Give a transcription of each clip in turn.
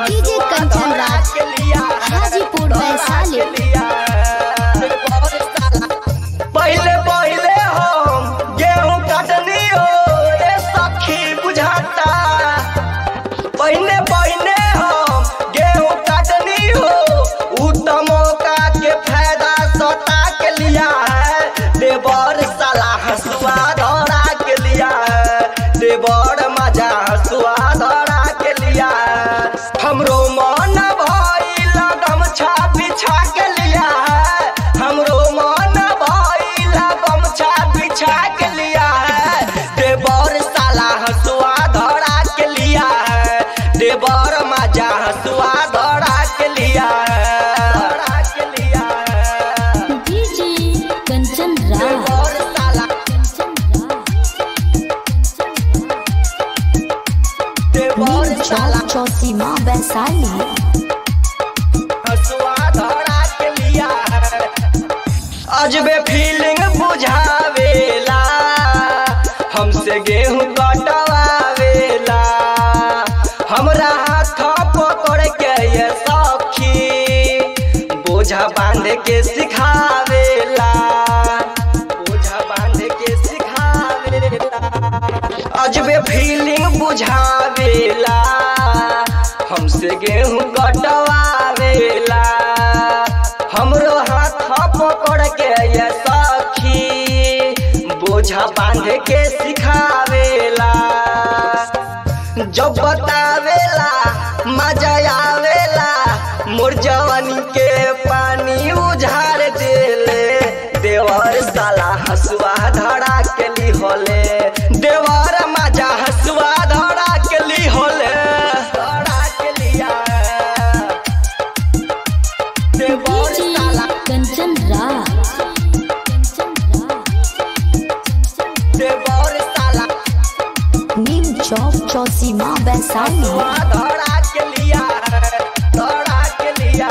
DJ Kanchan Raj Hajipur Vaishali पहले पहले हम गेहूं काटनी हो रे सखी बुझाता पहले पहले हम गेहूं काटनी हो उत्तम मौका के फायदा सता के लिया है देवर साला हसुआ धरा के लिया है देवर मजा हसुआ धरा के लिया है हमरो मन भइल गमछा बिछा के लिया है हमरो मन भइल गमछा बिछा के लिया है देवर साला हसुआ धरा के लिया है देवर मजा हसुआ धरा के लिया है धरा के लिया है डीजे कंचन राज देवर साला देवर नीम साला चौक चौसीमा वैशाली हसुआ धरा के लिया है अजबे फीलिंग बुझावेला हमसे गेहूं कटवावेला हमरा हाथ पकड़ के ये सखी बोझा बांध के सिखावेला बोझा बांध के सिखावेला अजबे फीलिंग बुझावेला हमसे गेहूं कटवावेला हमरो हाथ पकड़ के ये सखी बोझा बांध के सिखावेला जब बतावेला मजा आवेला मोर जवानी के पानी उझार देले देवर साला हसुआ धरा के ली होले देवर मजा हसुआ धरा के ली होले धरा के लिया देवर डीजे साला कंचन राज देवर साला नीम चौक चौसीमा वैशाली धरा के लिया धरा के लिया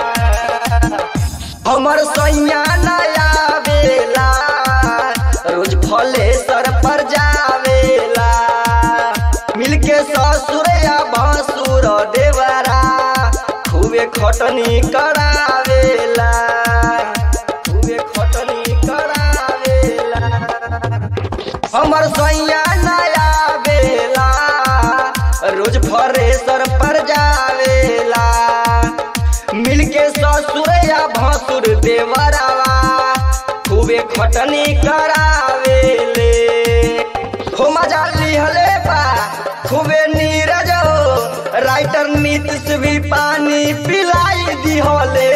हमर सैया नया बेला रोज फले सर पर जावेला मिलके ससुर या भसुर देवरा खूबे खटनी करावेला खूबे खटनी करावेला हमर सैया नया बेला रोज फरेसर पर जावेला मिलके ससुर या भसुर देवरवा खूबे खटनी करावेले हो मजा लिहले बा खूबे नीरज हो राइटर नीतीश भी पानी पिलाई दिहले